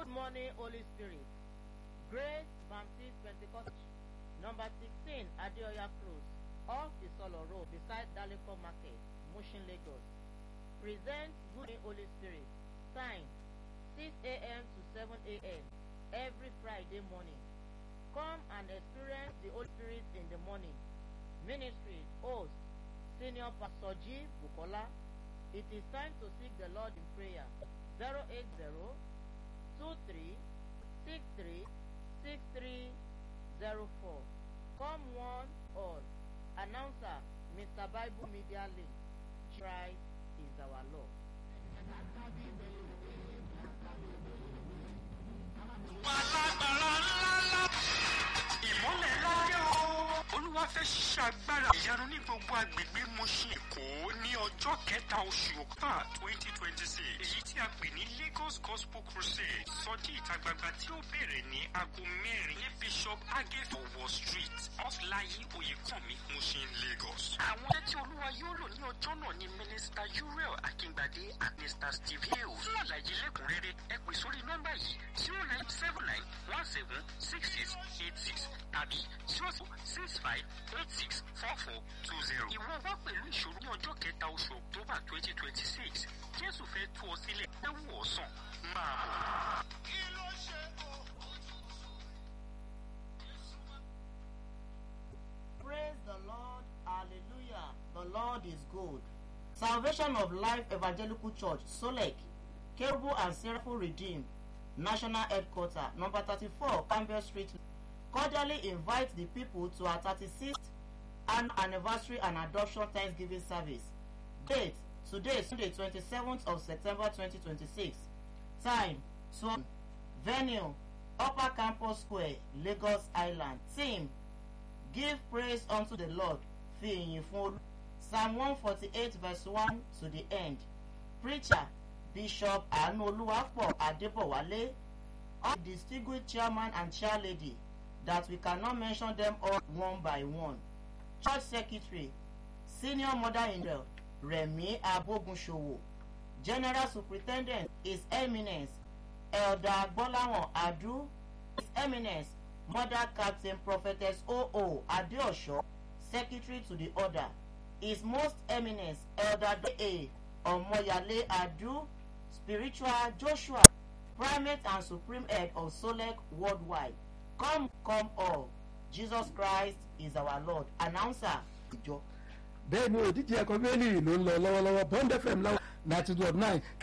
Good morning, Holy Spirit. Grace Baptist Pentecost, number 16, Adeoya Close, off Isolo Road, beside Daleko Market, Mushin, Lagos. Present Good morning, Holy Spirit. Time 6 a.m. to 7 a.m. every Friday morning. Come and experience the Holy Spirit in the morning. Ministry host Senior Pastor G. Bukola. It is time to seek the Lord in prayer. 080 23 63 6304. Come one all. Announcer Mr. Bible Media Link. Christ is our Lord. alágbára ńláńlá ìmọ́lẹ̀ láyé o. olúwa fẹ́ ṣàgbára ìyanu ní gbogbo agbègbè Mushin Èkó ní ọjọ́ kẹta oṣù ọ̀pá twenty twenty six èyí tí a pè ní Lagos Gospel Crusade sọjí ìta gbangba tí ó bẹ̀rẹ̀ ní aago mẹ́rin ní Bishop agefo wall street off Láyé Oyèkánmi Mushin Lagos. àwọn ọjọ́ tí olúwa yóò lò ní ọjọ́ náà ni mínísítà Uriel Akíngbadé àti mr steve hill fún àlàyé lẹ́kùnrẹ́rẹ́ ẹ pè sórí nọ́mbà yìí zero nine seven nine one seven six six eight six tàbí zero six five eight six four four two zero. ìwọ wá pẹ̀lú ìṣòro ní ọjọ́ kẹta oṣù october twenty twenty six jésù fẹ́ tú ọ sílẹ̀ ẹ wù ọ́ sàn máa bọ̀. kí ló ṣe o. Praise the Lord. Hallelujah. The Lord is good. Salvation of Life Evangelical Church, Solek, Kerubu and Seraphim Redeemed, National Headquarter, number 34, Campbell Street, cordially invite the people to our 36th annual anniversary and adoption Thanksgiving service. Date, today, Sunday, 27th of September 2026. Time, 12. Venue, Upper Campus Square, Lagos Island. Theme, Give praise unto the Lord. Fi ìyìn fún Olú. Psalm one forty eight verse one to the end. Preacher Bishop Anu Oluwapo Adebowale. All distinguished chairman and chairlady that we cannot mention them all one by one. Church secretary Senior Mother in law Remi Abogunsowo. General Superintendent His Eminence Elder Gbọ́láhàn Adu. His Eminence Mother Captain Prophetess O.O. Adeosho, Secretary to the Order. His Most Eminence Elder A. Omoyale Adu, Spiritual Joshua, Primate and Supreme Head of Solek Worldwide. Come, come all. Jesus Christ is our Lord. Announcer. ìjọ bẹ́ẹ̀ ni òdíje ẹ̀kọ́ bẹ́ẹ̀lì ló ń lọ lọ́wọ́lọ́wọ́ bond fm láwọn ninety two point nine